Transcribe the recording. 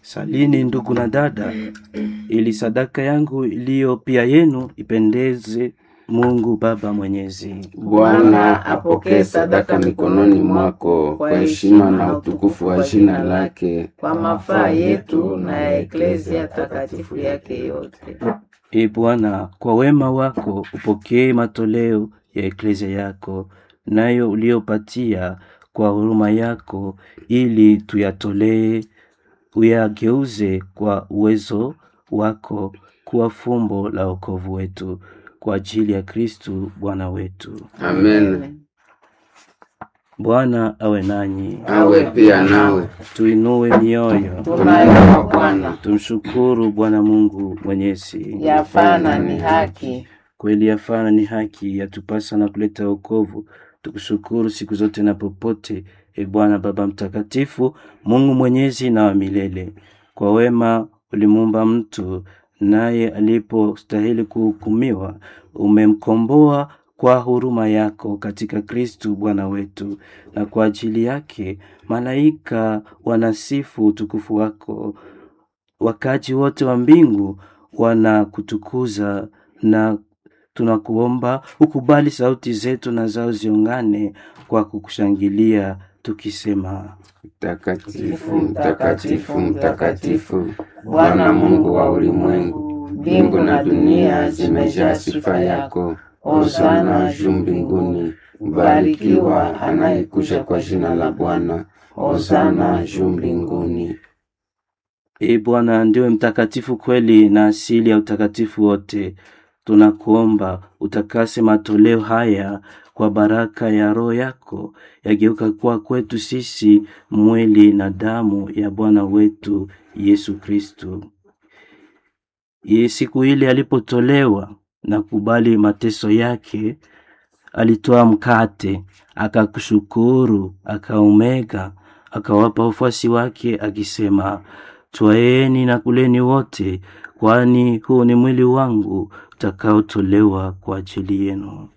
Salini ndugu na dada, ili sadaka yangu iliyo pia yenu ipendeze Mungu Baba Mwenyezi. Bwana apokee sadaka mikononi mwako kwa heshima na utukufu wa jina lake, kwa mafaa yetu na ya eklezia takatifu yake yote. E Bwana, kwa wema wako upokee matoleo ya eklezia yako, nayo uliopatia kwa huruma yako, ili tuyatolee, uyageuze kwa uwezo wako kuwa fumbo la wokovu wetu, kwa ajili ya Kristu Bwana wetu. Amen. Bwana awe nanyi, Awe pia nawe. tuinue mioyo, Tunayo kwa Bwana, tumshukuru Bwana Mungu Mwenyezi. yafana ni haki. Kweli yafana ni haki, yatupasa na kuleta wokovu. Tukushukuru siku zote na popote, e Bwana Baba Mtakatifu, Mungu mwenyezi na wa milele. Kwa wema ulimuumba mtu, naye alipostahili kuhukumiwa, umemkomboa kwa huruma yako katika Kristu Bwana wetu, na kwa ajili yake malaika wanasifu utukufu wako wakaji wote wa mbingu wanakutukuza na tunakuomba ukubali sauti zetu na zao ziungane kwa kukushangilia tukisema Mtakatifu, mtakatifu, mtakatifu, Bwana Mungu wa ulimwengu, mbingu na dunia zimejaa sifa yako. Hosana juu mbinguni, mbarikiwa anayekuja kwa jina la Bwana. Hosana juu mbinguni. Ee Bwana ndiwe mtakatifu kweli na asili ya utakatifu wote. Tunakuomba utakase matoleo haya kwa baraka ya Roho yako, yageuka kuwa kwetu sisi mwili na damu ya Bwana wetu Yesu Kristu. Ye siku ile alipotolewa na kubali mateso yake, alitoa mkate, akakushukuru, akaumega, akawapa wafuasi wake akisema, Twaeni na kuleni wote, kwani huu ni mwili wangu utakaotolewa kwa ajili yenu.